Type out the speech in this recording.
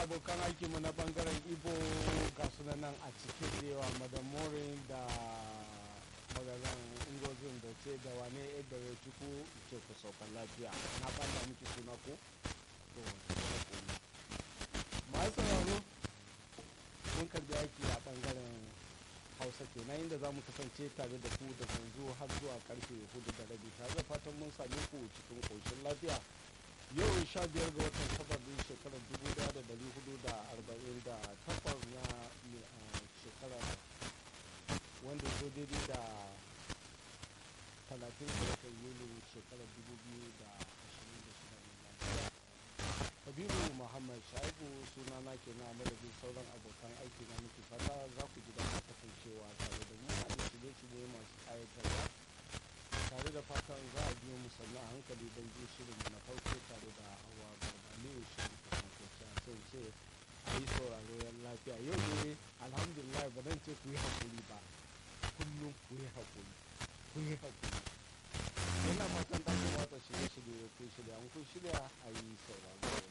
abokan aikinmu na bangaren ibo ga nan a cikin da yawa madam morin da magaran ingozin da ce da wane ebere tuku ce ku saukan lafiya na banda miki suna ko to masu sauraro mun karbi aiki a bangaren hausa kenan inda za mu kasance tare da ku da yanzu har zuwa karfe hudu da rabi tare da fatan mun same ku cikin koshin lafiya yau sha biyar ga watan sababbin shekarar dubu daya da dari hudu da arba'in da takwas na shekarar wanda zo daidai da talatin da watan yuli shekarar dubu biyu da ashirin da shida miladiya kabiru muhammad shaibu suna na ke na madadin sauran abokan aiki na muke fata za ku ji daɗin kasancewa tare da mu a shirye-shirye masu ƙayatarwa tare da fatan za a biyo mu sannu a hankali don jin shirin na farko tare da hawa barbaliyo shirin kasance a sai ce a yi sauraro yan lafiya yau ne alhamdulillah ba zan ce ku yi haƙuri ba kullum ku yi haƙuri ku yi haƙuri yana fatan ɗakin watsa shirye-shirye ku shirya an kun shirya a yi sauraro